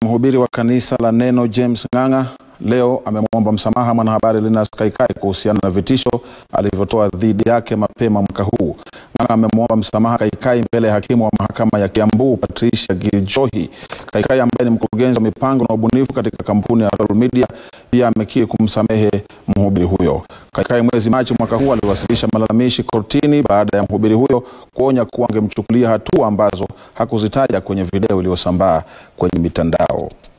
Mhubiri wa kanisa la Neno James Ng'ang'a leo amemwomba msamaha mwanahabari Linus Kaikai kuhusiana na vitisho alivyotoa dhidi yake mapema mwaka huu. Ng'ang'a amemwomba msamaha Kaikai mbele ya hakimu wa mahakama ya Kiambu Patricia Giljohi. Kaikai ambaye ni mkurugenzi wa mipango na ubunifu katika kampuni ya Royal Media pia amekiri kumsamehe mhubiri huyo. Kaikai mwezi Machi mwaka huu aliwasilisha malalamishi kortini baada ya mhubiri huyo kuonya kuwa angemchukulia hatua ambazo hakuzitaja kwenye video iliyosambaa kwenye mitandao.